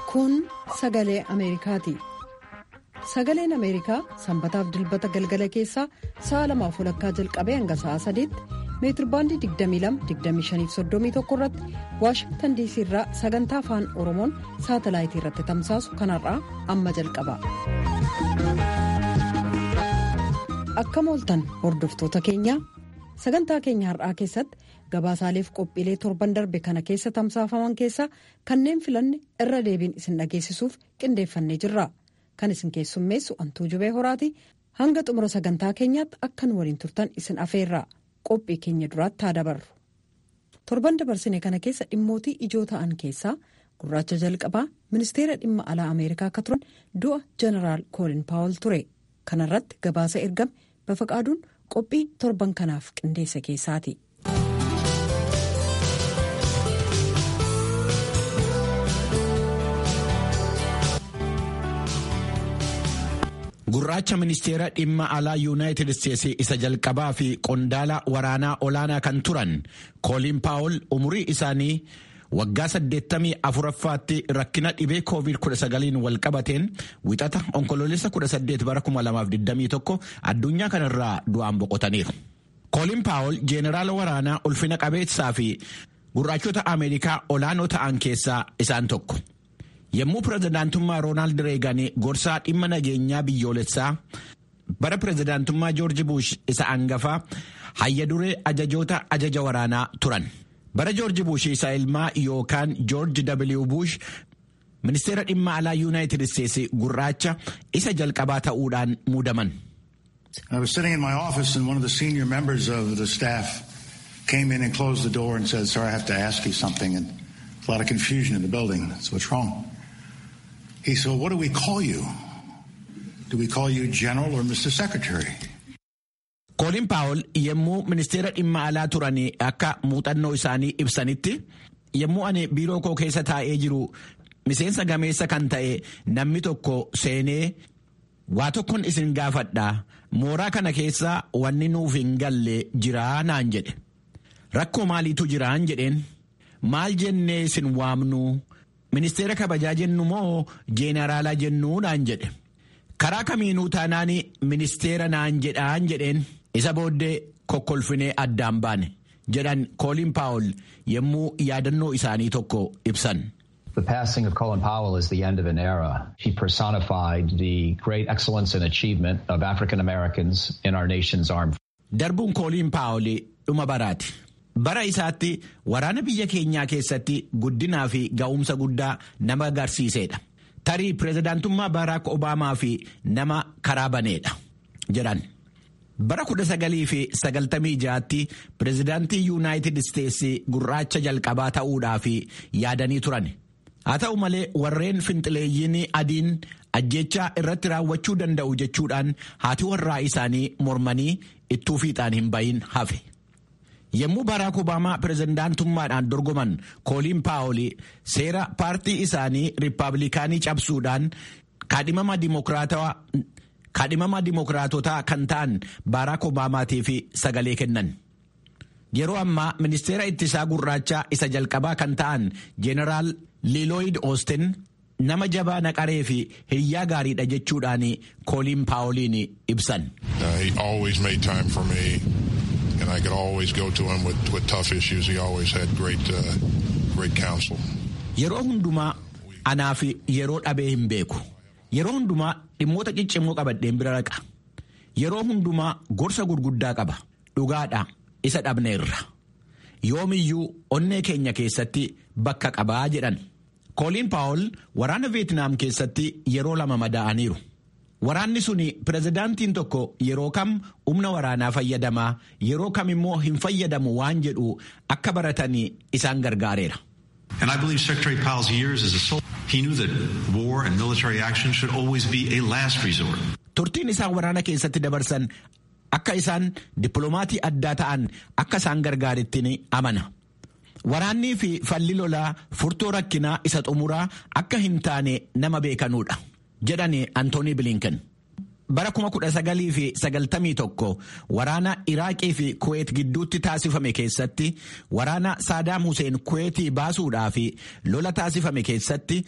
Kun sagalee Ameerikaati. Sagaleen Ameerikaa sanbataaf dilbata galgala keessaa sa'a lamaaf walakkaa jalqabee hanga sa'a sadiitti meetirbaandii 22-25-31 irratti waashingtan diisii irraa sagantaa afaan oromoon saatalaayitii irratti tamsaasu kanarraa amma jalqaba. Akka mooltan hordoftoota keenyaa sagantaa keenya har'aa keessatti gabaasaaleef qophiilee torban darbe kana keessa tamsaafaman keessaa kanneen filanne irra deebiin isin dhageessisuuf qindeeffannee jirra. Kan isin keessummeessu antuu jubee horaati hanga xumura sagantaa keenyaatti akkan waliin turtan isin afeerra qophii keenya duraatti haa dabarru. Torban dabarsine kana keessa dhimmootii ijoo ta'an keessaa gurraacha jalqabaa ministeera dhimma alaa Ameerikaa akka turan du'a jeneraal koolin paawul ture. Kana irratti gabaasa ergame bafaqaaduun qophii torban kanaaf qindeesse keessaati. Gurraacha ministeera dhimma alaa yuunaayitid isteetsi isa jalqabaa fi qondaala waraanaa olaanaa kan turan koolin paawul umurii isaanii waggaa 84ffaatti rakkina dhibee koovid 19 wal qabateen wixata onkoloolessa 18 bara 2021 addunyaa kanarraa du'aan boqotaniiru. koolin paawul jeeneraala waraanaa ulfina qabeessaa fi gurraachota ameerikaa olaanoo ta'an keessaa isaan tokko. Yommuu pirezidaantummaa Roonaald Reegan gorsaa dhimma nageenyaa biyyoolessaa bara pirezidaantummaa Joorji Buush isa angafaa hayya duree ajajoota ajaja waraanaa turan. Bara Joorji Buush isa ilmaa yookaan Joorji W. Buush ministeera dhimma alaa Yuunaayitid Isteetsi gurraacha isa jalqabaa ta'uudhaan muudaman. I was sitting in my office and one of the senior members of the staff came in and closed the door and said, Sir, I have to ask you something. And a lot of confusion in the building. So what's wrong? He said, well, what do we call you? Do we call you General or Mr. Secretary? Koolin Paawul yommuu ministeera dhimma alaa turan akka muuxannoo isaanii ibsanitti yommuu ani biiroo koo keessa taa'ee jiru miseensa gameessa kan ta'e namni tokko seenee waa tokkon isin gaafadha mooraa kana keessa wanni nuuf hin galle jiraa naan jedhe rakkoo maaliitu jiraan jedheen maal jennee isin waamnu. ministeera kabajaa jennu moo jeenaraalaa jennuu naan jedhe karaa kamiinuu taanaan ministeera naan jedhaan jedheen isa booddee kokkolfinee addaan baane jedhan koolin paawul yommuu yaadannoo isaanii tokko ibsan. The passing of Colin Powell is the end of an era. He personified the great excellence and achievement of African Americans in our nation's armed. Darbuun kooliin paawul dhuma baraati. bara isaatti waraana biyya keenyaa keessatti guddinaa fi ga'umsa guddaa nama agarsiisedha tarii pirezidaantummaa baaraak obaamaa fi nama karaa baneedha jedhan bara 1996tti pirezidaantii yuunaayitid isteetsi gurraacha jalqabaa ta'uudhaaf yaadanii turan haa ta'u malee warreen finxileeyyiin adiin ajjechaa irratti raawwachuu danda'u jechuudhaan haati warraa isaanii mormanii ittuu fiixaan hin bahin hafe. yommuu baaraak obaamaa pirezidaantummaadhaan dorgoman kooliin paawul seera paartii isaanii riippaabilikaanii cabsuudhaan kaadhimama dimookiraatotaa kan ta'an baaraak obaamaatiif sagalee kennan. yeroo ammaa ministeera ittisaa gurraachaa isa jalqabaa kan ta'an jeeneraal liilooyid oosten nama jabaa naqaree fi hiriyaa gaariidha jechuudhaan kooliin paawuliin ibsan. and I could always go to him with, with tough issues. He always had great, uh, great counsel. Yeroo hundumaa anaaf yeroo dhabee hin beeku. Yeroo hundumaa dhimmoota ciccimoo qabadheen bira raqa. Yeroo hundumaa gorsa gurguddaa qaba. Dhugaadha isa dhabneerra. Yoomiyyuu onnee keenya keessatti bakka qabaa jedhan. Kooliin Paawul waraana Veetnaam keessatti yeroo lama madaa'aniiru. Waraanni sun pirezidaantiin tokko yeroo kam humna waraanaa fayyadamaa yeroo kam immoo hin fayyadamu waan jedhu akka baratanii isaan gargaareera. And I believe Secretary Powell's years as a soldier, he knew that war and military action should always be a last resort. Turtiin isaan waraana keessatti dabarsan akka isaan dippiloomatii addaa ta'an akka isaan gargaaretti amana. Waraannii fi falli lolaa furtuu rakkinaa isa xumuraa akka hin taane nama beekanuudha. jedhani antoonii bilinken bara 1991 waraana iraaqii fi kuweet gidduutti taasifame keessatti waraana saadaam huseen kuweetii baasuudhaa fi lola taasifame keessatti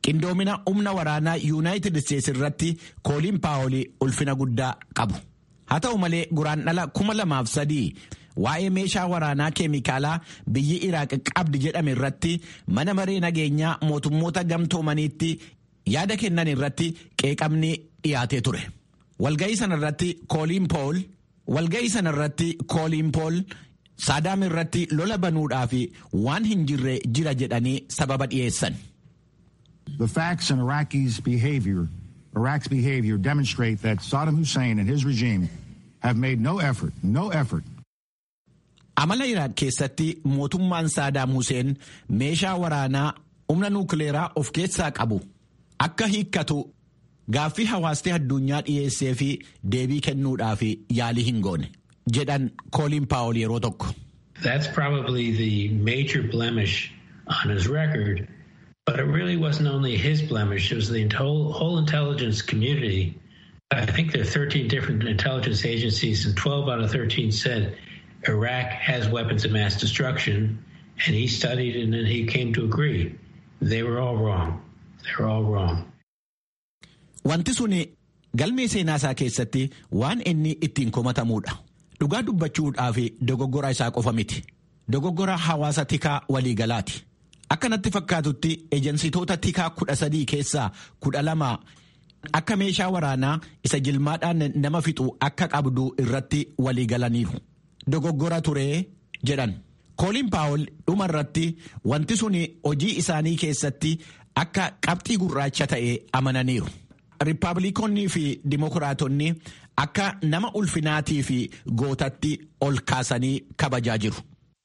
qindoomina humna waraanaa yuunaayitid isteetsi irratti kooliin paawolii ulfina guddaa qabu haa ta'u malee guraandhala kuma lamaaf sadii waa'ee meeshaa waraanaa keemikaalaa biyyi iraaq qabdi jedhame irratti mana maree nageenyaa mootummoota gamtoomaniitti yaada kennan irratti qeeqamni dhiyaatee ture walga'ii sanarratti kooliin pool walga'ii sanarratti kooliin pool saadaam irratti lola banuudhaaf waan hin jirre jira jedhanii sababa dhiyeessan. The facts in Iraqi's behavior, Iraq's behavior demonstrate that Saddam Hussein and his regime have made no effort, no effort Amala Iraaq keessatti mootummaan Saadaam Huseen meeshaa waraanaa humna nuukileeraa of keessaa qabu akka hiikkatu gaaffii hawaasni addunyaa dhiyeessee fi deebii kennuudhaaf yaalii hin goone jedhan kooliin paawol yeroo tokko. That's probably the major blemish on his record, but it really wasn't only his blemish, it was the whole, whole intelligence community. I think there are 13 different intelligence agencies, and 12 out of 13 said Iraq has weapons of mass destruction, and he studied and then he came to agree. They were all wrong. They were all wrong. Wanti sun galmee seenaa isaa keessatti waan inni ittiin komatamuudha. Dhugaa dubbachuudhaaf dogoggora isaa qofa miti. Dogoggora hawaasa tikaa waliigalaati. Akka natti fakkaatutti ejansitoota tikaa kudha sadii keessaa kudha lama akka meeshaa waraanaa isa jilmaadhaan nama fixu akka qabdu irratti waliigalaniiru. Dogoggora turee jedhan. Kooliin paawol dhuma irratti wanti sun hojii isaanii keessatti akka qabxii gurraacha ta'e amananiiru. Riippaabilikoonnii fi Dimokiraatonni akka nama ulfinaatii fi gootatti ol kaasanii kabajaa jiru.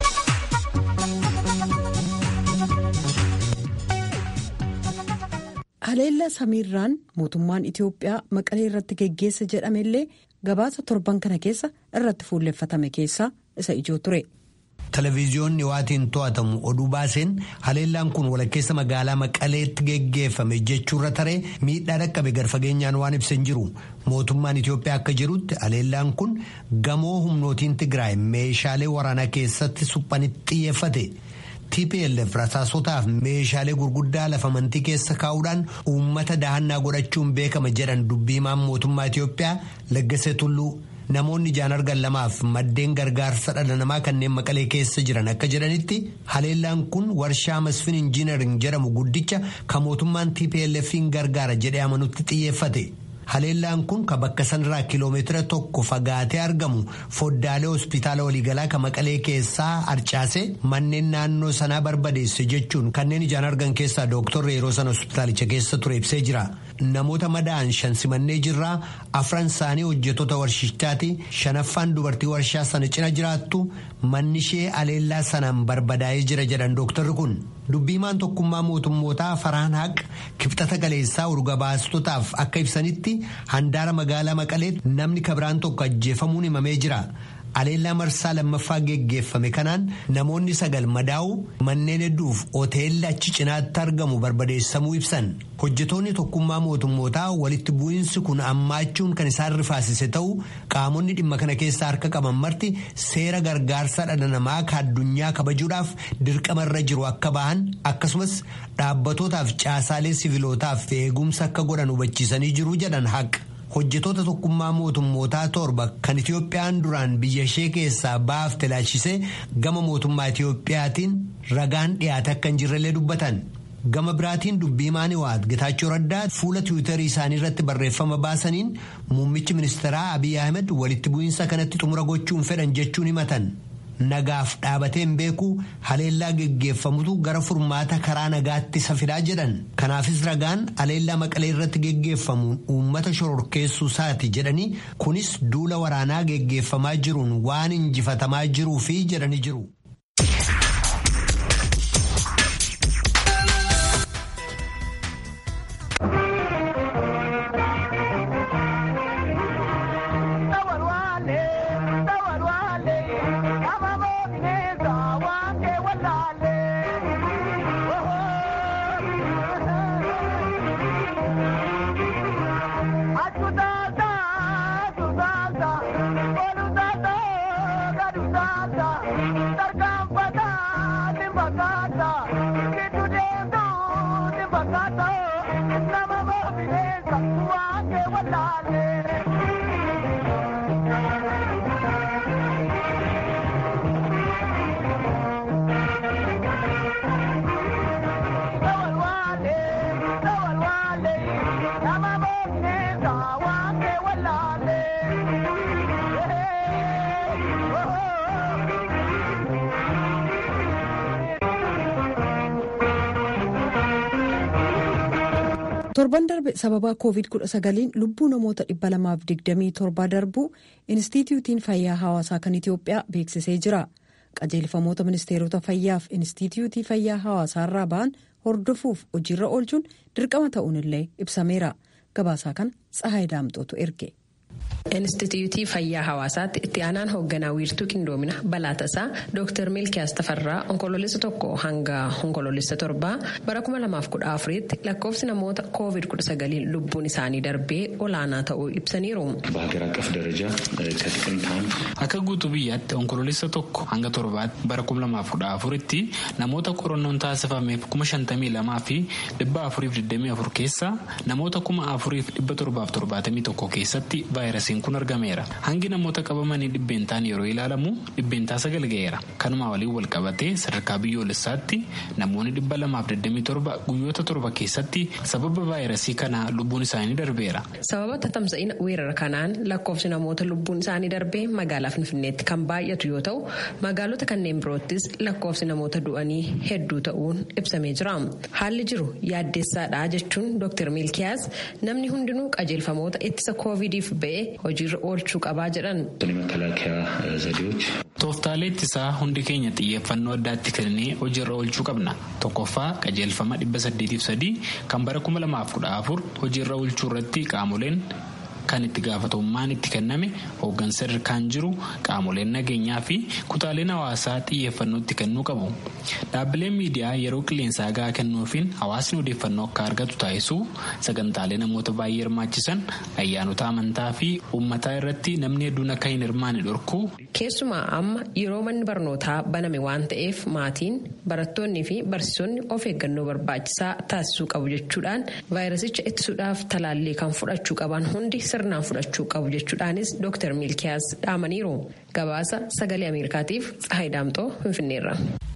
Haleellaa samiirraan mootummaan Itoophiyaa maqalee irratti geggeessa jedhamellee gabaasa torban kana keessa irratti fuulleffatame keessaa isa ijoo ture. Televiziyoonni waatiin to'atamu oduu baaseen haleellaan kun walakkeessa magaalaa maqaleetti geggeeffame jechuurra taree miidhaa dhaqqabe garfageenyaan waan ibsan jiru mootummaan Itoophiyaa akka jirutti haleellaan kun gamoo humnootiin Tigraay meeshaalee waraanaa keessatti suphanitti xiyyeeffate. TPLF rasaasotaaf meeshaalee gurguddaa lafa amantii keessa kaa'uudhaan uummata dahannaa godhachuun beekama jedhan dubbiimaan mootummaa Itoophiyaa Laggasee Tulluu. Namoonni ijaan argan lamaaf maddeen gargaarsa dhala namaa kanneen maqalee keessa jiran akka jedhanitti haleellaan kun warshaa masfin injiinaring jedhamu guddicha kan mootummaan TPLF'n gargaara jedhee amanutti xiyyeeffate. Haleellaan kun kan bakka sanarraa kiloomeetira tokko fagaatee argamu foddaalee hospitaala waliigalaa kan maqalee keessaa harcaase manneen naannoo sanaa barbadeesse jechuun kanneen ijaan argan keessaa dooktorri yeroo sana hospitaalicha keessa ture ibsee jira. Namoota madaa'an shan simannee jirraa afran isaanii hojjettoota warshichaati shanaffaan dubartii warshaa sana cina jiraattu manni ishee haleellaa sanaan barbadaa'ee jira jedhan dooktorri kun. Dubbiimaan tokkummaa mootummootaa Faraan Haq kibxata galeessaa urgabaastotaaf akka ibsanitti handaara magaalaa Maqaleetti namni kabiraan tokko ajjeefamuun himamee jira. Haleellaa marsaa lammaffaa geggeeffame kanaan namoonni sagal madaa'u manneen hedduuf hoteelli achi cinaatti argamu barbadeessamuu ibsan. Hojjetoonni tokkummaa mootummootaa walitti bu'iinsi kun ammaachuun kan isaan rifaasise ta'u qaamonni dhimma kana keessaa harka qaban marti seera gargaarsa dhala namaa ka addunyaa kabajuudhaaf dirqamarra jiru akka bahan akkasumas dhaabbatootaaf caasaalee sivilootaaf eegumsa akka godhan hubachiisanii jiru jedhan haqa. hojjetoota tokkummaa mootummootaa torba kan Itiyoophiyaan duraan biyya ishee keessaa baafte laalchisee gama mootummaa Itiyoophiyaatiin ragaan dhiyaate akka hin jirrellee dubbatan. Gama biraatiin dubbii maaniwaat Getaachoo Raddaa fuula tiwiitarii isaanii irratti barreeffama baasaniin muummichi ministeeraa Abiy Ahmed walitti bu'iinsa kanatti xumura gochuun fedhan jechuun himatan. Nagaaf dhaabatee hin beeku haleellaa geggeeffamutu gara furmaata karaa nagaatti safidaa jedhan. Kanaafis ragaan haleellaa maqalee irratti geggeeffamuun uummata shororkeessuu isaati jedhanii kunis duula waraanaa geggeeffamaa jiruun waan injifatamaa jiruufi jedhanii jiru. Tarkaanfataa ni fakkaata, gidduu deemtuu ni fakkaata. torban darbe sababa covid-19 lubbuu namoota 227 darbuu inistitiyuutiin fayyaa hawaasaa kan itiyoophiyaa beeksisee jira qajeelfamoota ministeerota fayyaaf inistitiyuutii fayyaa hawaasaa irraa ba'an hordofuuf hojiirra oolchuun dirqama ta'uun illee ibsameera gabaasaa kana tsahaay daamxootu erge. Inistitiyuutii Fayyaa Hawaasaatti itti aanaan hoogganaa wiirtuu qindoomina balaatasaa Dr. Milkiyaas Tafarraa onkoloolessa tokko hanga onkoloolessa torbaa bara 2014tti lakkoofsi namoota COVID-19 lubbuun isaanii darbee olaanaa ta'uu ibsaniiru. በሀገር አቀፍ ደረጃ ከጥቅምት አንድ akka guutuu biyyaatti onkoloolessa tokko hanga torbaatti bara 2014tti namoota qorannoon taasifameef 52 fi 424 keessaa namoota 4771 keessatti vaayirasiin kun argameera hangi namoota qabamanii dhibbeentaan yeroo ilaalamu dhibbeentaa sagal ga'eera kanuma waliin wal qabatee sadarkaa biyyoolessaatti namoonni 227 guyyoota torba keessatti sababa vaayirasii kanaa lubbuun isaanii darbeera. sababa tatamsa'ina weerara kanaan lakkoofsi namoota lubbuun isaanii darbee magaalaa finfinneetti kan baay'atu yoo ta'u magaalota kanneen biroottis lakkoofsi namoota du'anii hedduu ta'uun ibsamee jira haalli jiru yaaddeessaadha jechuun dr milkiyaas namni hundinuu qajeelfamoota ittisa koovidiif ba'ee hojiirra oolchuu qabaa jedhan. የመከላከያ ዘዴዎች Tooftaalee ittisaa hundi keenya xiyyeeffannoo addaatti kennee hojiirra oolchuu qabna. Tokkoffaa qajeelfama 803 kan bara 2014 hojiirra oolchuu irratti qaamoleen kan itti gaafatamummaan itti kenname hooggansa sadarkaan jiru qaamoleen nageenyaa fi kutaaleen hawaasaa xiyyeeffannoo itti kennuu qabu. Dhaabbileen miidiyaa yeroo qilleensaa gahaa kennuufiin hawaasni odeeffannoo akka argatu taasisuu sagantaalee namoota baay'ee hirmaachisan ayyaanota amantaa fi uummataa irratti namni hedduun akka hin hirmaanne dhorkuu. Keessumaa amma yeroo manni barnootaa baname waan ta'eef maatiin barattoonnii fi barsiisonni of eeggannoo barbaachisaa taasisuu qabu jechuudhaan vaayirasicha ittisuudhaaf talaallii kan fudhachuu qaban hundi sirnaan fudhachuu qabu jechuudhaanis Dr. Milkiyaas dhaamaniiru. Gabaasa sagalee Ameerikaatiif Tsahaay Daamxoo Finfinneerra.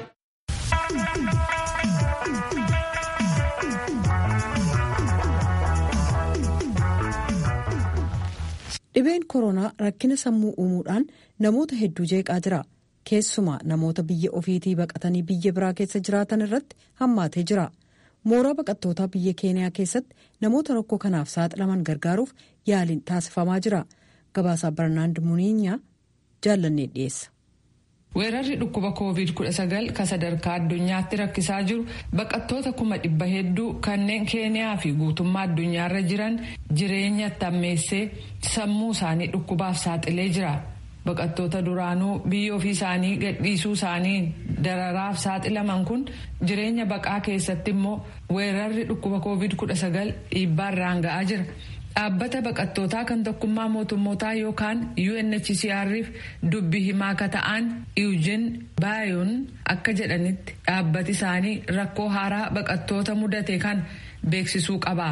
Dhibeen koronaa rakkina sammuu uumuudhaan namoota hedduu jeeqaa jira. Keessumaa namoota biyya ofiitii baqatanii biyya biraa keessa jiraatan irratti hammaatee jira. Mooraa baqattootaa biyya keeniyaa keessatti namoota rakkoo kanaaf saaxilaman gargaaruuf yaaliin taasifamaa jira. Gabaasaa Barnaand Muniinyaa jaallannee dhiyeessa. weerarri dhukkuba covid-19 kan sadarkaa addunyaatti rakkisaa jiru baqattoota kuma dhibba hedduu kanneen keeniyaa fi guutummaa addunyaarra jiran jireenya tammeessee sammuu isaanii dhukkubaaf saaxilee jira baqattoota duraanuu biyya ofii isaanii gadhiisuu isaanii dararaaf saaxilaman kun jireenya baqaa keessatti immoo weerarri dhukkuba covid-19 dhiibbaarraan ga'aa jira. dhaabbata baqattootaa kan tokkummaa mootummootaa yookaan UNHCR'if dubbi himaa akka ta'an Eugene Bayoon akka jedhanitti dhaabbati isaanii rakkoo haaraa baqattoota mudate kan beeksisuu qaba.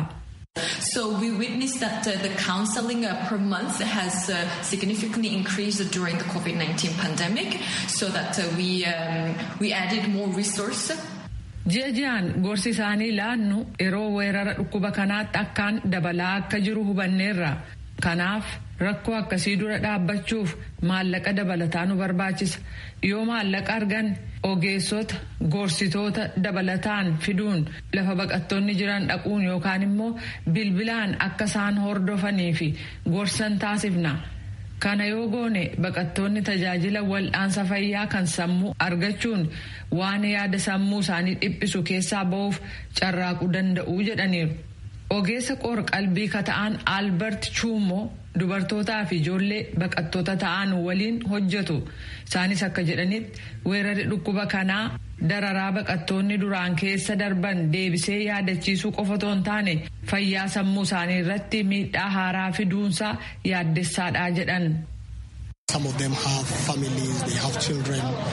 So we witnessed that uh, the counseling uh, per month has uh, significantly increased during the COVID-19 pandemic, so that uh, we um, we added more resources. ji'a ji'aan gorsi isaanii laannu yeroo weerara dhukkuba kanaatti akkaan dabalaa akka jiru hubanneerra kanaaf rakkoo akkasii dura dhaabbachuuf maallaqa dabalataa nu barbaachisa yoo maallaqa argan ogeessota gorsitoota dabalataan fiduun lafa baqattoonni jiran dhaquun yookaan immoo bilbilaan akka isaan hordofanii fi gorsan taasifna. kana yoo goone baqattoonni tajaajila wal'aansa fayyaa kan sammuu argachuun waan yaada sammuu isaanii dhiphisu keessaa ba'uuf carraaquu danda'u jedhaniiru. ogeessa qoor qalbii ka ta'an albert chuumoo dubartootaa fi ijoollee baqattoota ta'an waliin hojjetu isaanis akka jedhanitti weerarri dhukkuba kanaa dararaa baqattoonni duraan keessa darban deebisee yaadachiisuu qofa otoo hin taane fayyaa sammuu isaanii irratti miidhaa haaraa fiduunsaa yaaddessaadha jedhan. Some of them have families, they have children,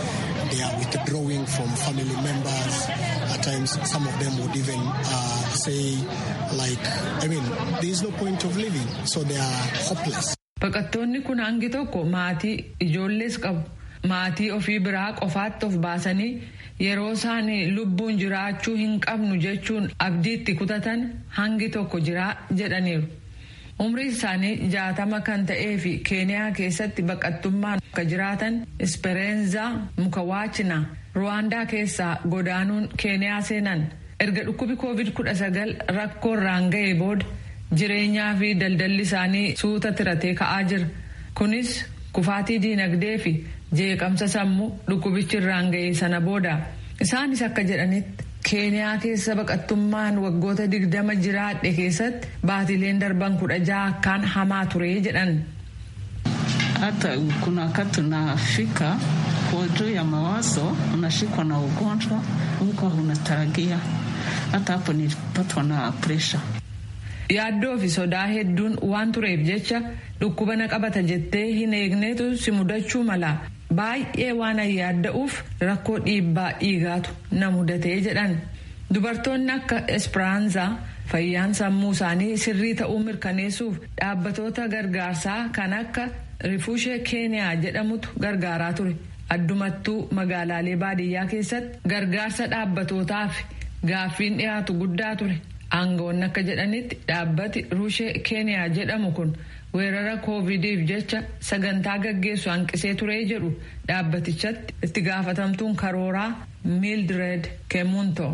they are withdrawing from family members. At times, some of them would even uh, say, like, I mean, there is no point of living, so they are hopeless. Baqattoonni kun hangi tokko maatii ijoollees qabu. Maatii ofii biraa qofaatti of baasanii yeroo isaan lubbuun jiraachuu hin qabnu jechuun abdiitti kutatan hangi tokko jiraa jedhaniiru. Umriin isaanii jaatama kan ta'ee fi keeniyaa keessatti baqattummaan akka jiraatan ispereenzaa mukawaachina ruwaandaa keessaa godaanuun keeniyaa seenan erga dhukkubi covid kudha sagal rakkoo irraan ga'ee booda jireenyaa fi daldalli isaanii suuta tiratee ka'aa jira kunis kufaatii diinagdee fi jeeqamsa sammuu dhukkubichi irraan ga'ee sana booda isaanis akka jedhanitti keeniyaa keessa baqattummaan waggoota digdama jiraadhe keessatti baatileen darban kudha jaha akkaan hamaa ture jedhan. hata kuna wakati unafika kwa juu ya mawazo unashikwa na ugonjwa huko unatarajia hata hapo nilipatwa na presha yaaddoo fi sodaa hedduun waan tureef jecha dhukkuba na qabata jettee hin eegneetu si mudachuu mala baay'ee waan yaadda'uuf rakkoo dhiibbaa dhiigaatu na mudatee jedhan dubartoonni akka espiraanzaa fayyaan sammuu isaanii sirrii ta'uu mirkaneessuuf dhaabbatoota gargaarsaa kan akka rifuushee keeniyaa jedhamutu gargaaraa ture addumattuu magaalaalee baadiyyaa keessatti gargaarsa dhaabbatootaaf gaaffiin dhiyaatu guddaa ture aangawoonni akka jedhanitti dhaabbati ruushee keeniyaa jedhamu kun weerara koovidiif jecha sagantaa gaggeessu hanqisee turee jedhu dhaabbatichatti itti gaafatamtuun karooraa miildred kemunto.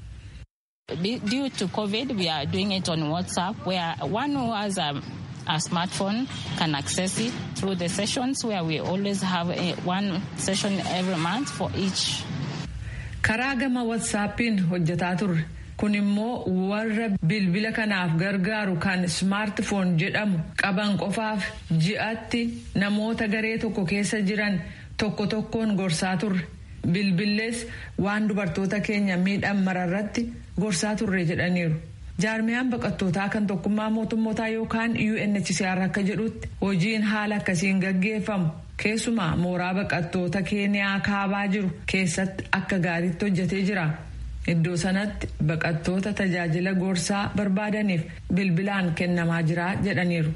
Due to COVID, we are doing it on WhatsApp, where one who has a, a smartphone can access it through the sessions, where we always have a, one session every month for each. Karaa gama WhatsAppiin hojjetaa turre. kun immoo warra bilbila kanaaf gargaaru kan smaartifoon jedhamu qaban qofaaf ji'atti namoota garee tokko keessa jiran tokko tokkoon gorsaa turre bilbillees waan dubartoota keenya miidhan mararratti gorsaa turre jedhaniiru. jaarmiyaan baqattootaa kan tokkummaa mootummootaa yookaan UNHCR akka jedhutti hojiin haala akkasiin gaggeeffamu keessumaa mooraa baqattoota keeniyaa kaabaa jiru keessatti akka gaariitti hojjetee jira. Iddoo sanatti baqattoota tajaajila gorsaa barbaadaniif bilbilaan kennamaa jira jedhaniiru.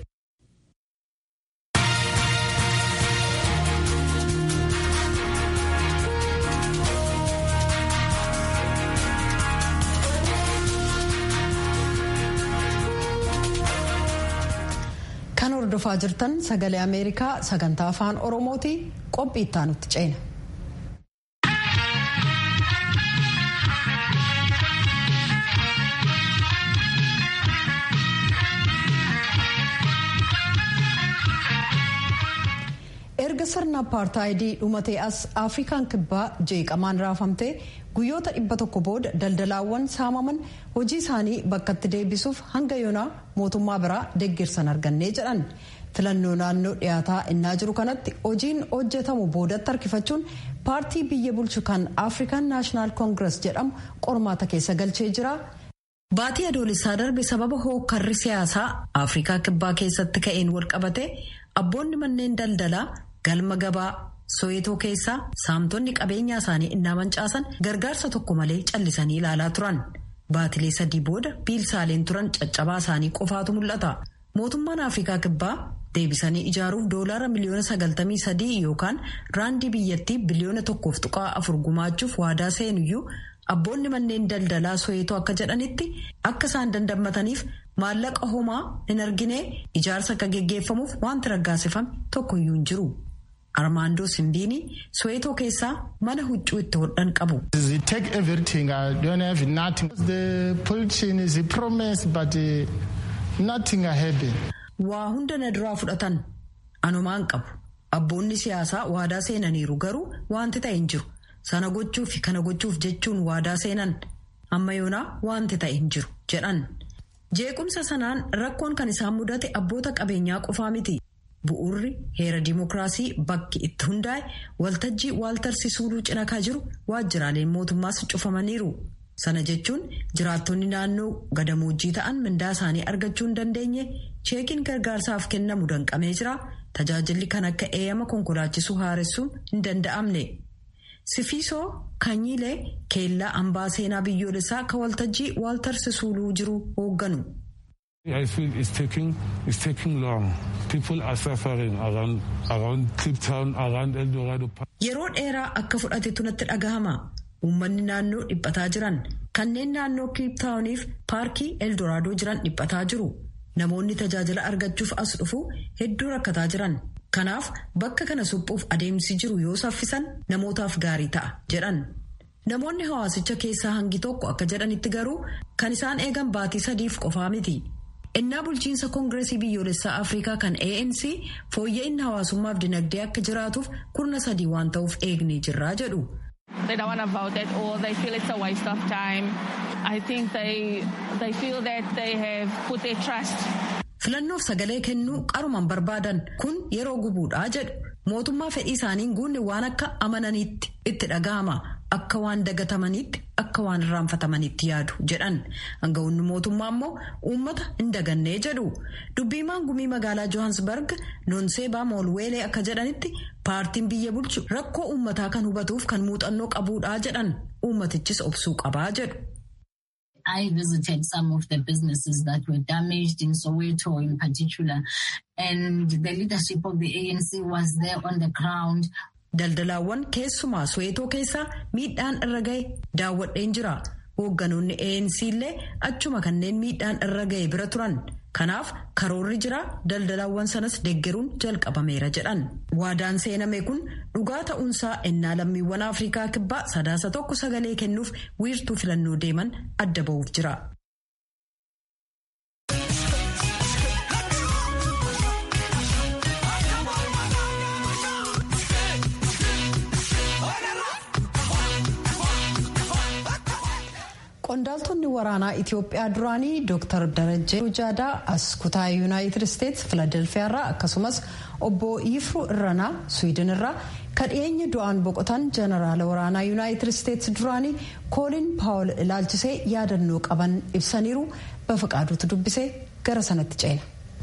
Kan hordofaa jirtan sagalee Ameerikaa sagantaa afaan Oromooti qophii ittaanutti ceena. erga sirna apartaayidii dhumatee as afrikaan kibbaa jeeqamaan raafamtee guyyoota dhibba tokko booda daldalaawwan saamaman hojii isaanii bakkatti deebisuuf hanga yoonaa mootummaa biraa deeggarsan argannee jedhan filannoo naannoo dhiyaataa innaa jiru kanatti hojiin hojjetamu boodatti harkifachuun paartii biyya bulchu kan afrikaan naashinaal koongirees jedhamu qormaata keessa galchee jira. baatii adoolessaa darbe sababa hookkarri siyaasaa afrikaa kibbaa keessatti ka'een walqabate abboonni manneen daldalaa galma gabaa soweetoo keessaa saamtonni qabeenyaa isaanii innaa mancaasan gargaarsa tokko malee callisanii ilaalaa turan baatilee sadii booda biilsaaleen turan caccabaa isaanii qofaatu mul'ata mootummaan afrikaa kibbaa deebisanii ijaaruuf doolaara miliyoona sagaltamii sadii yookaan raandii biyyattii biliyoona tokkoof tuqaa afur gumaachuuf waadaa seenuyyuu abboonni manneen daldalaa soweetoo akka jedhanitti akka isaan dandammataniif maallaqa homaa hin argine ijaarsa akka geggeeffamuuf wanti raggaasifame tokkoyyuu hin jiru. Armaandoo Simbiini Soweetoo keessaa mana huccuu itti hodhan qabu. They take everything. I don't have nothing. The politician is a promise but uh, nothing happen. Waa hunda na duraa fudhatan. Anumaan qabu. Abboonni siyaasaa waadaa seenaniiru garuu wanti ta'e hin jiru. Sana gochuuf fi kana gochuuf jechuun waadaa seenan. Amma yoonaa wanti ta'e hin jiru jedhan. Jeequmsa sanaan rakkoon kan isaan mudate abboota qabeenyaa qofaa miti. Bu'uurri heera dimookiraasii bakki itti hundaa'e waltajjii waaltarsisuuduu cinakaa jiru waajjiraaleen mootummaas cufamaniiru. Sana jechuun jiraattonni naannoo gadamoojjii ta'an mindaa isaanii argachuu hin dandeenye cheekiin gargaarsaaf kennamu danqamee jira. Tajaajilli kan akka eeyyama konkolaachisuu haaressuun hin danda'amne. Sifiisoo Kanyiilee keellaa hambaa seenaa biyyoolessaa kan waltajjii Waaltar Sisuuluu jiru hoogganu. I feel it's taking it's taking long. People are suffering around around Cape Town, around Eldorado. Yeroo dheeraa akka fudhatetu natti dhagahama. Uummanni naannoo dhiphataa jiran kanneen naannoo Cape Towniif paarkii Eldoraadoo jiran dhiphataa jiru. Namoonni tajaajila argachuuf as dhufu hedduu rakkataa jiran. Kanaaf bakka kana suphuuf adeemsi jiru yoo saffisan namootaaf gaarii ta'a jedhan. Namoonni hawaasicha keessaa hangi tokko akka jedhanitti garuu kan isaan eegan baatii sadiif qofaa miti. Innaa bulchiinsa koongireesii biyyoolessaa Afrikaa kan ANC fooyya'inni hawaasummaaf dinagdee akka jiraatuuf kurna sadii waan ta'uuf eegnee jirraa jedhu. They don't want to vote at all. They feel it's a waste of time. I think they, they feel that they have put their trust. Filannoof sagalee kennuu qaruman barbaadan kun yeroo gubuudhaa jedhu. Mootummaa fedhii isaaniin guunne waan akka amananiitti itti dhaga'ama. Akka waan dagatamaniitti akka waan irraanfatamaniitti yaadu jedhan hanga'oonni mootummaa immoo uummata hin dagannee jedhu dubbiimaan gumii magaalaa Johannesburg noonseebaa moolweelee akka jedhanitti paartiin biyya bulchu rakkoo uummataa kan hubatuuf kan muuxannoo qabuudhaa jedhan uummatichis obsuu qabaa jedhu. I visited some of the businesses that were damaged in Soweto in particular, and the leadership of the ANC was there on the ground. Daldalaawwan keessumaa Soweetoo keessaa miidhaan irra gahe daawwadheen jira. Hoogganoonni ANC illee achuma kanneen miidhaan irra gahe bira turan. Kanaaf karoorri jira daldalaawwan sanas deeggaruun jalqabameera jedhan. Waadaan seename kun dhugaa ta'uunsaa ennaa lammiiwwan Afrikaa kibbaa sadaasa tokko sagalee kennuuf wiirtuu filannoo deeman adda ba'uuf jira. Qondaaltonni waraanaa Itoophiyaa duraanii Dr. Darajjee Jaadaa as kutaa Yuunaayitid Isteetsi Filadelfiyaarraa akkasumas obbo Yifruu Irranaa Swiidin irraa kan dhiyeenya du'aan boqotan jeneraala waraanaa Yuunaayitid Isteetsi duraanii Koolin Paawul ilaalchisee yaadannoo qaban ibsaniiru bafaqaaduutu dubbisee gara sanatti ceena.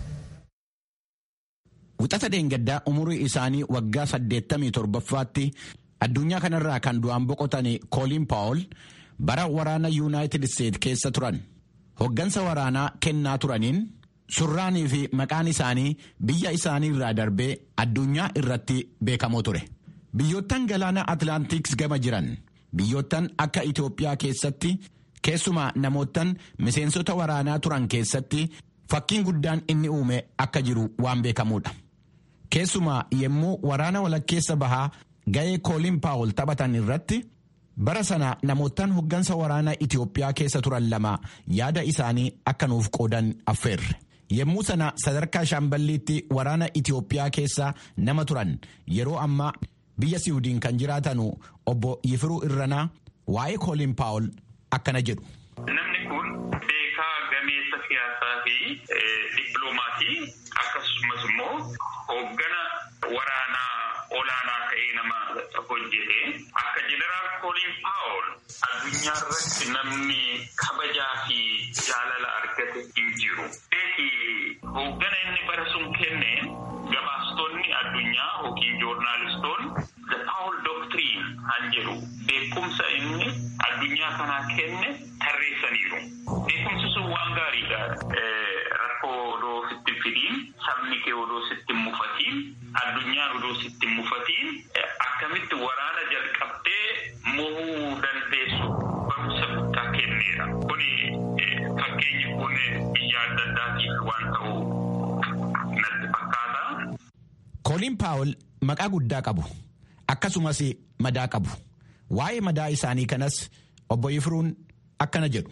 Wixata dheengaddaa umurii isaanii waggaa 87ffaatti addunyaa kanarraa kan du'aan boqotan Koolin Paawul. bara waraana yuunaayitid isteet keessa turan hoggansa waraanaa kennaa turaniin surraanii fi maqaan isaanii biyya isaanii irraa darbee addunyaa irratti beekamoo ture biyyoottan galaana atlaantiks gama jiran biyyoottan akka itoophiyaa keessatti keessumaa namoottan miseensota waraanaa turan keessatti fakkiin guddaan inni uume akka jiru waan beekamuudha keessumaa yemmuu waraana walakkeessa bahaa ga'ee koolin paawul taphatan irratti. bara sana namoottan hoggansa waraanaa Itoophiyaa keessa turan lama yaada isaanii akka nuuf qoodan affeerre. Yemmuu sana sadarkaa shaamballiitti waraana Itoophiyaa keessa nama turan yeroo ammaa biyya Siwiidin kan jiraatanu obbo Yifiruu Irranaa waa'ee Koolin Paawul akkana jedhu. Namni kun beekaa gameessa siyaasaa fi dippiloomaasii akkasumas immoo hooggana waraanaa olaanaa ta'ee nama hojjete akka jeneraal kooliin paawul addunyaa irratti namni kabajaa fi jaalala argate hin jiru. Beeki hooggana inni bara sun kenne gabaastonni addunyaa yookiin joornaalistoonni the paawul doctrine han jedhu beekumsa inni addunyaa kanaa kenne tarreessaniiru. Beekumsi sun waan gaariidha. Rakkoo odoo sitti fidiin sabni kee odoo sitti mufatiin addunyaan odoo sitti mufatiin akkamitti waraana jalqabdee mohuu dandeessu barumsa guddaa kenneera. Kuni fakkeenyi kun biyya adda addaatiif waan ta'u natti fakkaata. Kooliin Paawul maqaa guddaa qabu. Akkasumas madaa qabu. Waa'ee madaa isaanii kanas obbo Yifiruun akkana jedhu.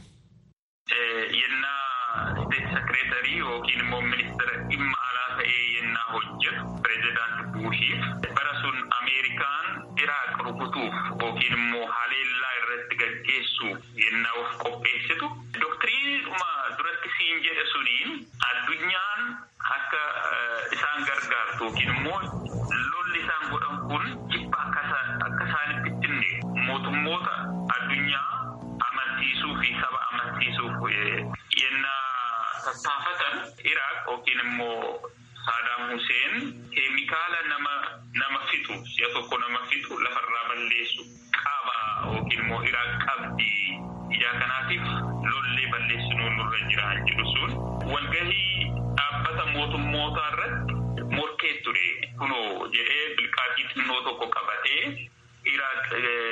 State Secretary yookiin immoo ministeera dhimma alaa ta'ee yennaa hojjetu pireezidaanti Buushiif bara sun Ameerikaan Iraaq rukutuuf yookiin immoo haleellaa irratti gaggeessuuf yennaa of qopheessitu doktiriinuma duratti siin jedhe suniin addunyaan akka isaan gargaartu yookiin immoo lolli isaan godhan kun jibba akka isaanitti ittinne mootummoota addunyaa amansiisuu fi saba amansiisuuf yennaa tattaafatan Iraaq yookiin immoo Saadaam Huseen keemikaala nama nama fixu si'a tokko nama fixu lafarraa balleessu qaba yookiin immoo Iraaq qabdi ijaa kanaatiif lollee balleessinuu nurra jira jedhu sun walgahii dhaabbata mootummootaa irratti morkee ture kunoo jedhee bilqaaxii xinnoo tokko qabatee Iraaq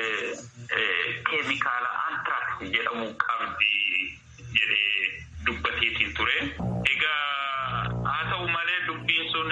keemikaala antraaks jedhamu qabdi jedhee dubbateetiin ture. Egaa haa ta'u malee dubbiin sun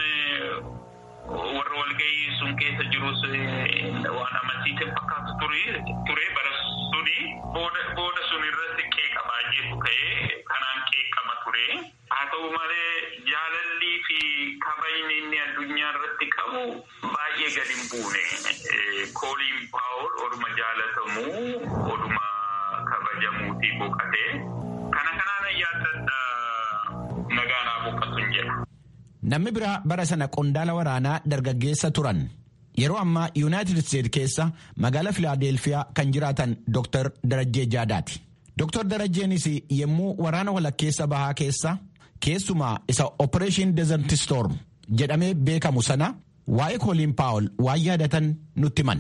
warra walgahii sun keessa jirus waan amansiisan fakkaatu ture bara suni booda sun irratti qeeqamaa jeetu ka'ee kanaan qeeqama ture. Haa ta'u malee jaalallii fi kabajni inni addunyaa irratti qabu baay'ee gadi hin buune. Kooliin paawul oduma jaalatamuu oduma kabajamuutii boqatee kana kanaan yaaddadha nagaanaa boqatuun jedha. Namni biraa bara sana qondaala waraanaa dargaggeessa turan. Yeroo ammaa Yuunaayitid Isteet keessa magaalaa Filaadelfiyaa kan jiraatan Dr. Darajjee Jaadaati. Dr. Darajjeenis yommuu waraana walakkeessa bahaa keessa keessumaa isa Operation Desert Storm jedhamee beekamu sana waa'ee kooliin paawul waan yaadatan nutti himan.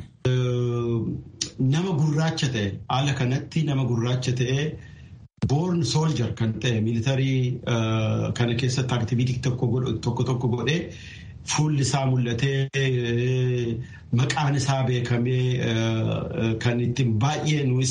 Nama gurraacha ta'e haala kanatti nama gurraacha ta'e boorn sooljar kan ta'e miilitarii kana keessatti aktiviitii tokko tokko godhee fuulli isaa mul'atee maqaan isaa beekamee kan ittiin baay'ee nuus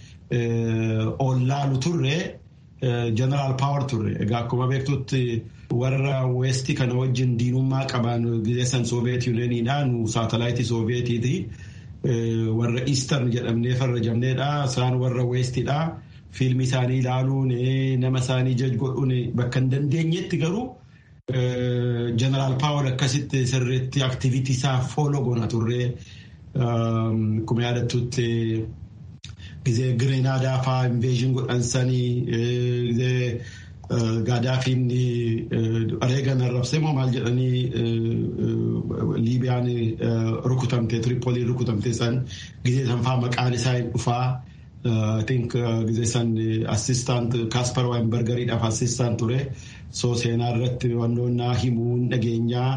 ollaalu turre jeneraal paawar turre egaa akkuma beektutti warra weestii kana wajjin diinummaa qaban gizeessan sooviyeet yuuniyeeniidha nu saatalaayitii sooviyeetiiti warra iistern jedhamnee farrajamneedha isaan warra weestiidha fiilmii isaanii ilaaluun nama isaanii jaj godhuun bakka hin dandeenyetti garuu jeneraal paawar akkasitti sirriitti aktiviitii isaa fooloo goona turre akkuma yaadattutti gizee gireenaadaa faa inveeshin godhansanii gizee gaadaafiin reegan arrabsee moo maal jedhanii liibiyaan rukutamte tiripooliin rukutamte san gizee san faa maqaan isaa hin dhufaa I think gizee san assistant Kaspar Weinbergeriidhaaf assistant ture so seenaa irratti wannoonnaa himuun dhageenyaa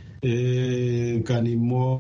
kan immoo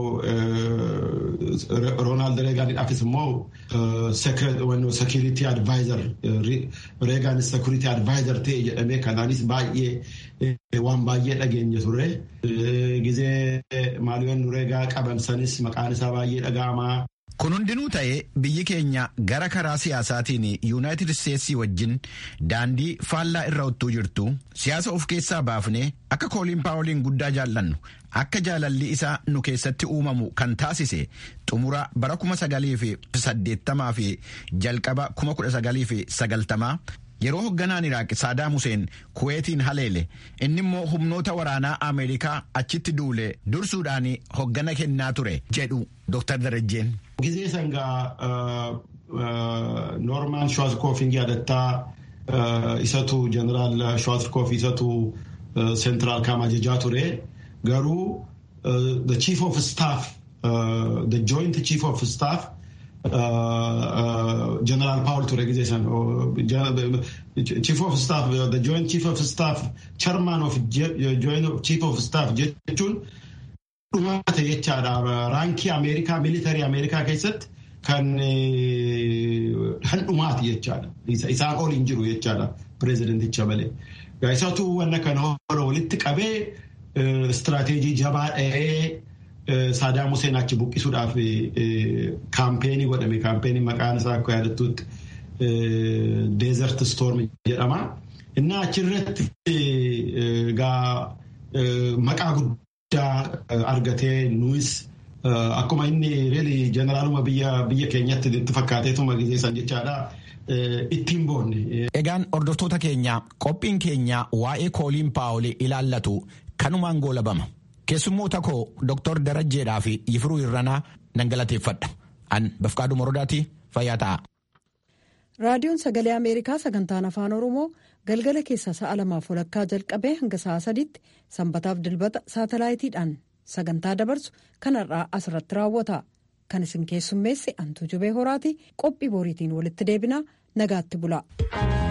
Roonaald Reegaaniidhaafis immoo security advisor Reegaan security advisor ta'e jedhamee kanaanis baay'ee waan baay'ee dhageenya ture. Gizee maaliyoon Reegaa qabamsanis maqaan isaa baay'ee dhaga'amaa. Kun hundinuu ta'ee biyyi keenya gara karaa siyaasaatiin yuunaayitid isteetsii wajjin daandii faallaa irra ottuu jirtu siyaasa of keessaa baafnee akka kooliin paawoliin guddaa jaallannu akka jaalalli isaa nu keessatti uumamu kan taasise xumura bara kuma sagalii fi saddeettamaa fi jalqaba kuma kudha sagalii fi sagaltamaa yeroo hoogganaan iraaq saadaam huseen kuweetiin haleele inni immoo humnoota waraanaa ameerikaa achitti duule dursuudhaan hoggana kennaa ture jedhu Dr. Darajjeen. Gizee sangaa Noormaan Schwarzkopf yaadattaa isatu jeneraal Schwarzkopf isatu seentiraal kaama ajajaa ture garuu the chief of staff the joint chief of staff jeneraal Paul ture gizee san chief of staff the joint chief of staff chairman of joint chief of staff jechuun dhumaate jechaadha raankii ameerikaa militarii ameerikaa keessatti kan handhumaati jechaadha isaan ol hin jiru jechaadha pireezidenticha malee isatu wanna kana hora walitti qabee istiraateejii jabaa dha'ee Saadaam Huseen achi buqqisuudhaaf kaampeenii godhame kaampeenii maqaan isaa akka yaadattutti deezert storm jedhama. Inni achirratti gaa maqaa guddaa argatee nuus akkuma inni reeli jeneraaluma biyya keenyatti itti fakkaateetuma gizeessan jechaadha. Ittiin boonne. Egaan hordoftoota keenya qophiin keenya waa'ee kooliin paawolii ilaallatu kanumaan goolabama. Keessummoota koo Dr. Darajjeedhaa fi Yifiruu Irranaa nan galateeffadha. An Bafqaaduu Morodaati fayyaa ta'a. Raadiyoon Sagalee Ameerikaa sagantaan Afaan Oromoo galgala keessaa sa'a lamaaf walakkaa jalqabee hanga sa'a sadiitti sanbataaf dilbata saatalaayitiidhaan sagantaa dabarsu kanarraa asirratti raawwata. Kan isin keessummeesse Antuu Jubee Horaati qophii boriitiin walitti deebinaa nagaatti bula.